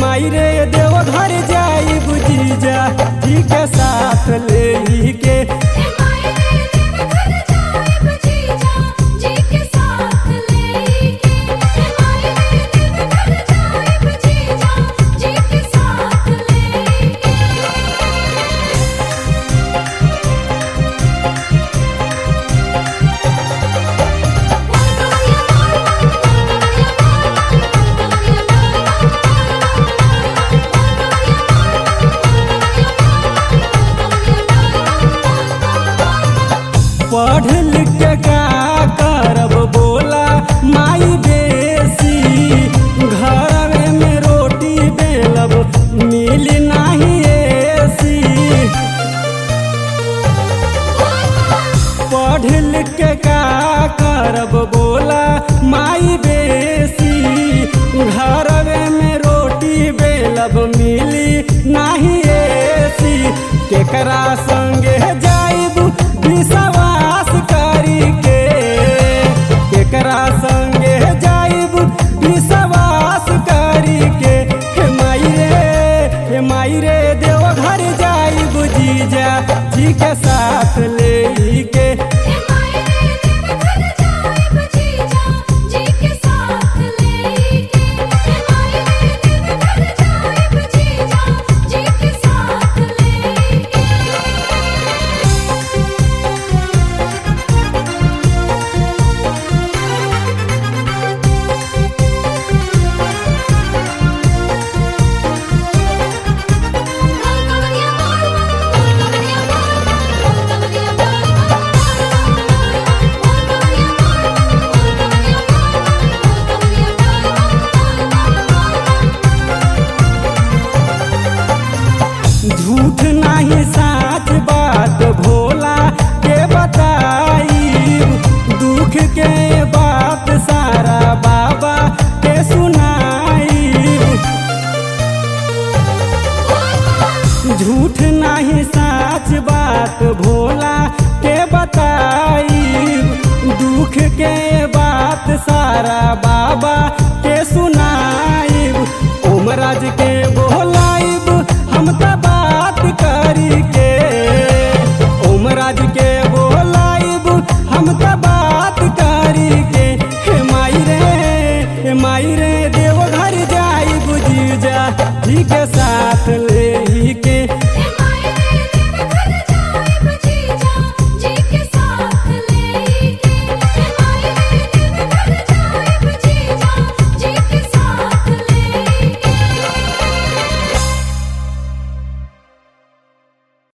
माई रे देव घर जाई बुजीजा जी के साथ ले के हे माई रे देव घर जाए बजीजा जी के साथ लेके हे माई रे देव घर जाए बजीजा जी के साथ लेके पढ़ लिख के का करब बोला माई बेसी घर में रोटी बेलब मिल नहीं एसी पढ़ लिख के का करब बोला माई बेसी घर में रोटी बेलब मिली नहीं एसी केकरा संगे जाइब विश्वास करी के केकरा संगे जाइब विश्वास करी के हे माई रे हे माई रे देव घर जाइब जीजा जी के साथ ले के हे माई रे देव घर जाए बजीजा जी के साथ लेके हे माई रे देव घर जाए बजीजा जी के साथ लेके झूठ नहीं साच बात भोला के बताई दुख के बात सारा बाबा के सुनाई झूठ नहीं साच बात भोला के बताई दुख के बात सारा बाबा के सुनाई ओमराज के बोलाइब हम त बात करी के ओमराज के बोलाइब हम त बात करी के हे माई रे हे माई रे देव घर जाई बुझी जा जी के साथ ले